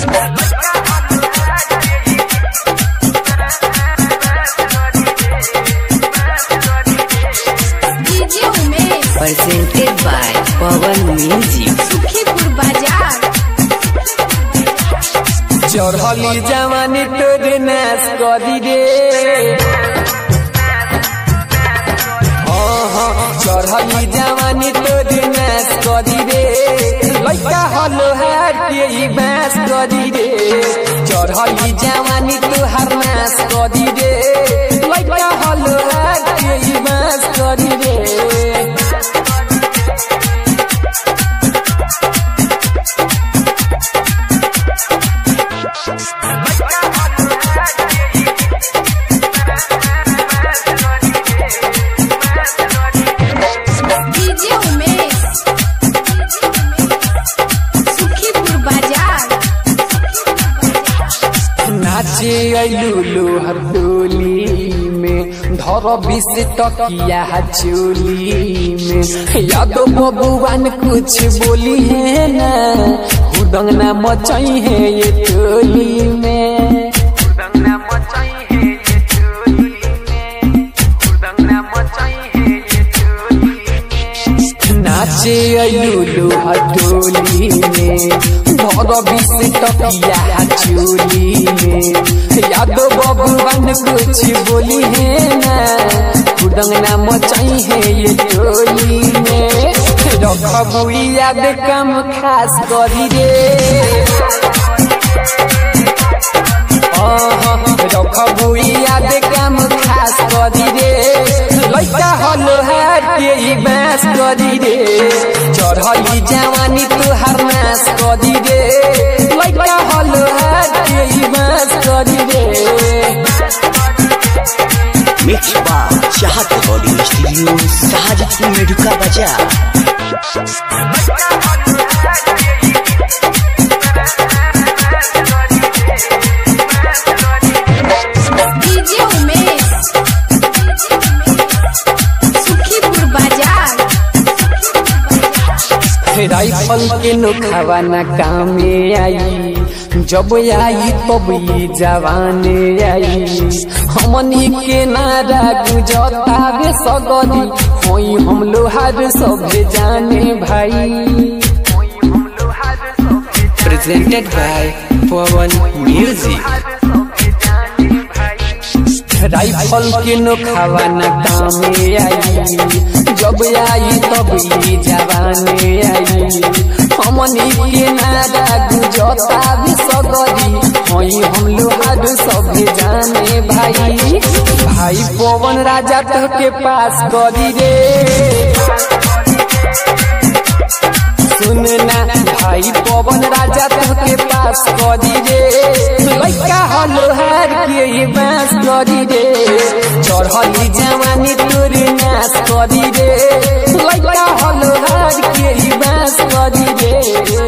DJ Umesh presented by Pawan Music. Sukhipur Bazaar चढ़ली जवानी तोर नाश करी रे हाँ, हाँ, चढ़ली जवानी तोर नाश करी रे लैका हलो हार के ई बास करी रे चढ़ली जवानी तोहार नाश करी रे लैका हलो हार के ई बास करी रे डीजे उमेश सुखीपुर बाजार नाचे लुलु हथोली में धर बिस तकिया चोली में यादव बबुआन कुछ बोली है ना हुदंग ना मचाई है ये टोली में नाचे लुलु हथोली में धर बिस तकिया चोली में यादव बबुआन कुछ बोली है ना हुदंग ना मचाई है ये टोली में रखबू याद कम खास करी रे रखबू याद कम खास करी रे लैका हलो हार के ई बास करी रे चढ़ली जवानी तुहार नाश करी रे लैका हलो हार के ई बास करी रे Mixed by Chahat Recording Studio, Sahajipur Meduka Bazaar. DJ Umesh Sukhipur Bazaar rifle के नोखावा न कामे आई जब आई तब ई जवाने आई हमनी के नारा गुजता बे सगरी होई हम लोहार सब जाने भाई Presented by Pawan Music. Rifle के नोखावा न कामे आई जब आई तब ई जवाने आई हमनी के नारा गुजता भी सगरी होई हम लोहार सब जाने भाई भाई पवन राजा तो के पास करी रे सुनना भाई पवन राजा तुहके पास करी रे लैका हलो हार के ये बास करी रे चढ़ली जवानी तोर नाश करी रे लैका हलो हार के ये बास करी रे